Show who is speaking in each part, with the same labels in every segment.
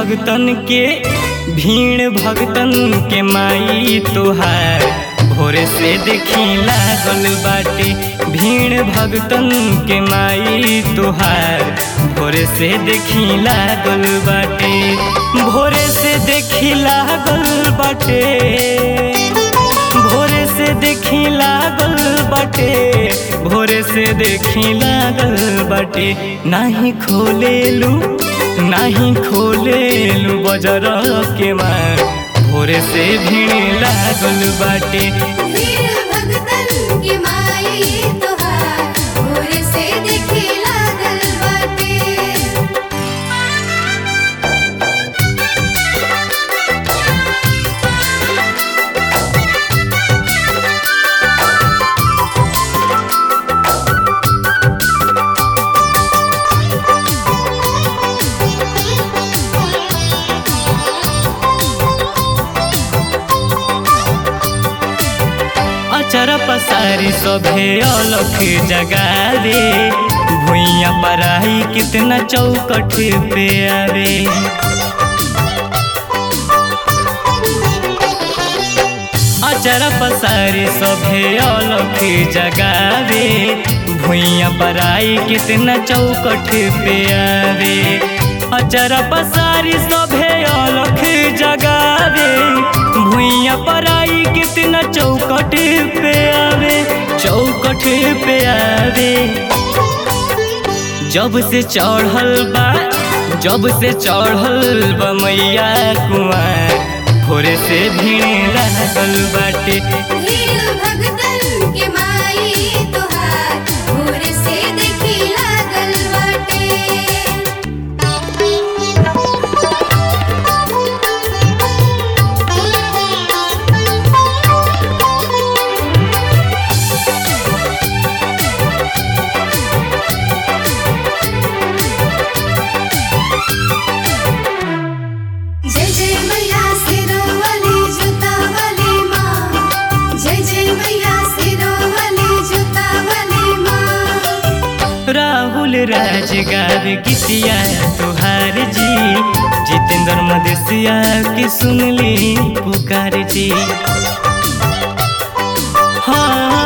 Speaker 1: भगतन के भीड़ भगतन के माई तोहार भोरे से देखी लागल बाटे भीड़ भगतन के माई तोहार भोरे से देखी लागल बाटे भोरे से देखी लागल बाटे भोरे से देखी लागल बाटे भोरे से देखी लागल बाटे नाही खोलेलू नाही खोलेलू बजर के मार भोरे से भीड़ लागल बाटे
Speaker 2: वीर भगतन के माई तोहार भोर से देखे लागल बाटे
Speaker 1: अचर पसारी सभे अलख जगावे भुइया पराई कितना चौकठ पे आवे अचर पसारी सभे अलख जगावे भुइया पराई कितना चौकठ पे आवे अचर पसारी सभे अलख जगावे भुइया पराई कितना चौकठ पे आवे चौकठ पे आवे जब से चढ़ल बा जब से चढ़ल बा मैया कुआर भोरे से भीड़ लागल बाटे
Speaker 2: वीर भगतन के माई तोहार भोर से देखे लागल जय जय मैया सिरों वाली जूता वाली माँ जय जय मैया सिरों वाली जूता वाली माँ
Speaker 1: राहुल राज गावे गीतिया तुहार जी जितेंद्र मदेशिया की सुनली पुकार जी हाँ,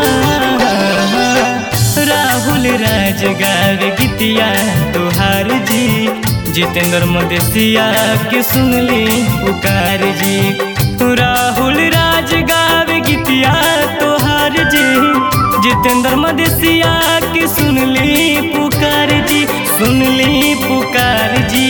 Speaker 1: राहुल राज गावे गीतिया तुहार जी जितेंद्र मदेशिया की सुनली पुकार जी राहुल राज गावे गीतिया तुहार जी जितेंद्र मदेशिया की सुनली पुकार जी सुनली पुकार जी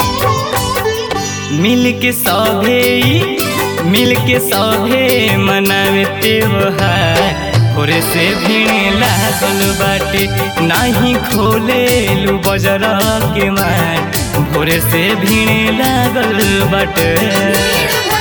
Speaker 1: मिल के सभे मिल के सभे मनावे त्योहार भोरे से भीड़ लागल बाटे नाही खोलेलू बजर के मार भोरे से भीड़ लागल बाटे
Speaker 2: वीर